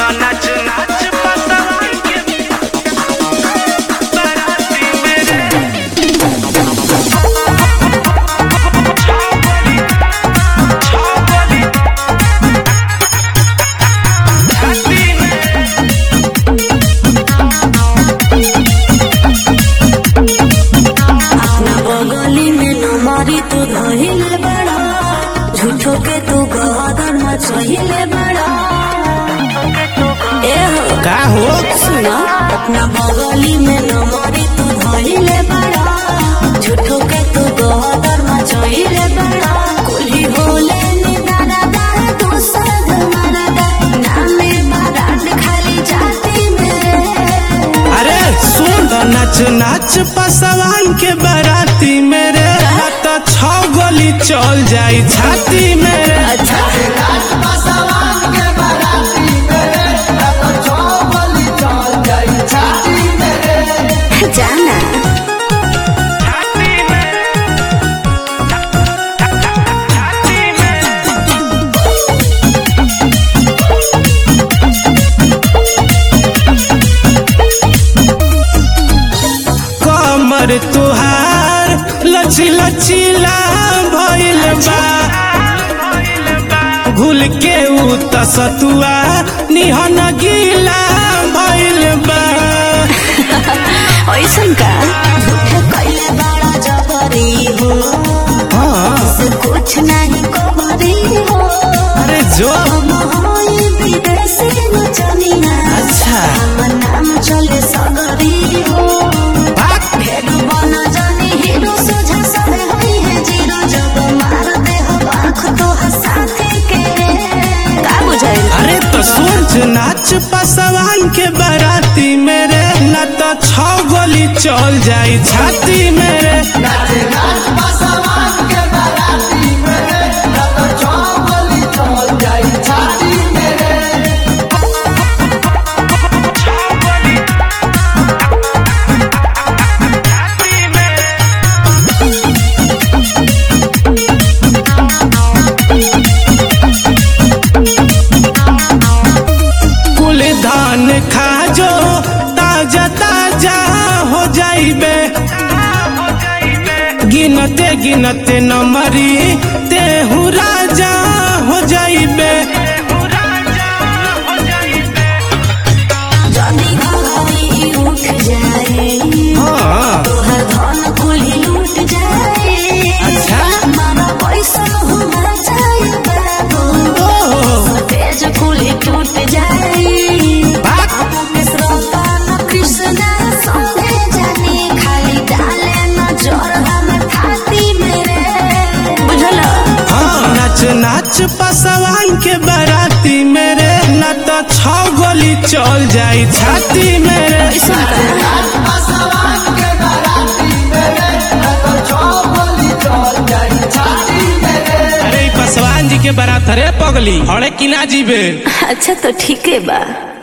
तो नाच नाच पसवान के बाराती मेरे छावली छावली छाती में अपना बगली में नमारी तू धहिले बड़ा झूठो के तू गदर मचहिले बड़ा ए हो का हो सुना अपना बगली में नमारी तू धहिले बड़ा झूठो के तू गदर मचहिले बड़ा कुली होले निदाना दाए तू सद मरदा नामे बारात खाली जाती में अरे सुन तो नाच नाच पसवान के बाराती मेरे तो छौ गोली चल जाई छाती मेरे अच्छा जाना छाती में छाती में कमर तुहार लची लचीला भइल बा घुल के उ तसतुआ निहन गीला भइल बा ऐसन का झूठे कैले बड़ा जबरी हो हाँ, से कुछ नहीं कबरी हो अरे जो हम होई विदेशी नचनिया अच्छा हमर नाम चले सगरी हो भाग ढेर बना जानी हीरो सोझा सब होई है जीरो जब मार दे हो आँख तो हंसाते के का बुझाइल अरे तो सोच नाच पसवान के बाराती मेरे न तो छौ गोली चल जाई छाती मेरे छाती में कुल धान खाजो ताजा ताजा हो जाइबे गिनते गिनते नमरी तेहू राजा हो जाइबे जदी घड़ी उठ जाए हाँ तोहर धन कुली लूट जाए अच्छा। मारा पैसा हुआ जाए बाबू ओह, तेज कुली टूट जाए भाग मिश्रता न कृष्णा संगे जाने खाली डाले न जोर हमर खाती मेरे बुझल हाँ नाच नाच पसवान के बाराती मेरे न तो छौ गोली चल जाई छाती मेरे ऐसा कर अरे ई पसवान जी के बारात रे पगली अरे किना जीबे अच्छा तो ठीक है बा